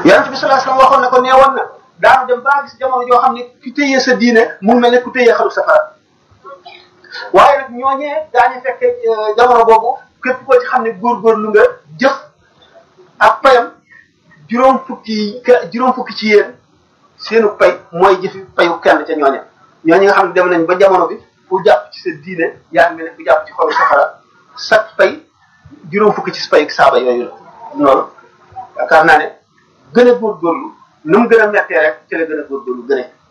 yonent bi sallallahu alayhi wasallam waxoon na ko nee woon na daanu dem baa gis jamono joo xam ne ki téye sa diine mu mel ne ku téye xalu safara waaye nag ñooñee daañu fekke jamono boobu képp koo ci xam ne góorgóorlu nga jëf ak payam juróom fukki juróom fukki ci yéen seenu pay mooy jëfi payu kenn ca ñooñe ñooñu nga xam ne dem nañ ba jamono bi ku jàpp ci sa diine yaa ngi mel ne ku jàpp ci xolu safara sa pay juróom fukki ci pay saaba yooyu la loolu yaakaar naa ne gën a góorgóorlu nu mu gën a mettee rek ci la gën a góorgóorlu gën a